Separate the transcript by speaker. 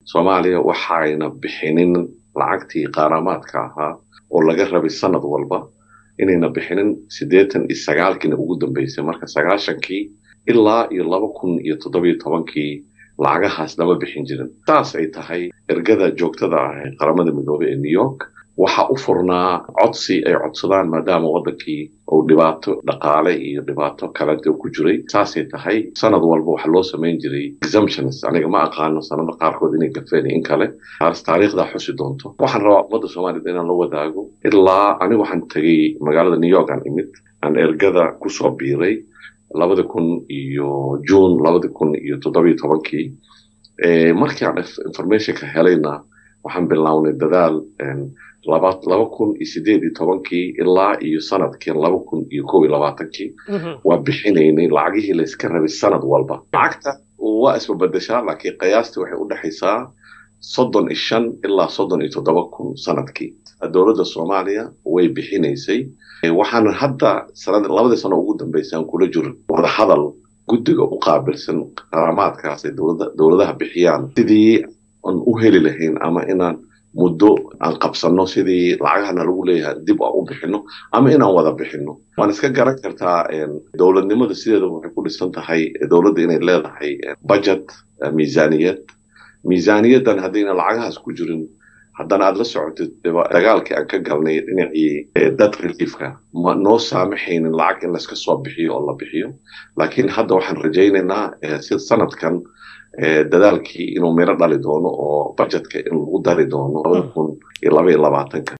Speaker 1: soomaaliya waxayna bixinin lacagtii qaaramaadka ahaa oo laga rabay sanad walba inayna bixinin siddeetan iyo sagaalkiina ugu dambeysay marka sagaashankii ilaa iyo laba kun iyo toddobiyo tobankii lacagahaas nama bixin jirin saas ay tahay ergada joogtada ah ee qaramada midoobey ee new york waxaa u furnaa codsi ay codsadaan maadaama waddankii uu dhibaato dhaqaale iyo dhibaato kalete ku jiray saasay tahay sanad walba waxaa loo samayn jiray exemptions aniga ma aqaano sanado qaarkood inay gafeen in kale taas taariikhdaa xusi doonto waxaan rabaa ummadda soomaaliyed inaan la wadaago ilaa aniga waxaan tegay magaalada new york aan imid aan ergada kusoo biiray labada kun iyo june labada kun iyo toddobiyo tobankii markii aan informationka helayna waxaan bilownay dadaal laba laba kun iyo sideed iyo tobankii ilaa iyo sanadkii laba kun iyo kow iyo labaatankii waa bixinaynay lacagihii layska rabay sanad walba lacagta waa isbabadashaa laakiin qiyaastii waxay u dhexaysaa soddon iyo shan ilaa soddon iyo toddoba kun sanadkii dowladda soomaaliya way bixinaysay waxaana hadda sanad labadii sano ugu dambeysaan kula jiro wadahadal guddiga u qaabilsan qaramaadkaas ay dowladaha bixiyaan sidii aan u heli lahayn ama inaan muddo aan qabsanno sidii lacagahana lagu leeyahay dib aan u bixino ama inaan wada bixino waan iska garan kartaa dowladnimada sideeda waxay ku dhisan tahay dowladda inay leedahay budget miisaaniyad miisaaniyaddan haddayna lacagahaas ku jirin haddana aad la socotid dagaalkii aan ka galnay dhinacii dad reliefka ma noo saamaxaynin lacag in layska soo bixiyo oo la bixiyo laakiin hadda waxaan rajaynaynaa sida sanadkan dadaalkii inuu miro dhali doono oo budgetka in lagu dari doono labada kun iyo laba iyo labaatanka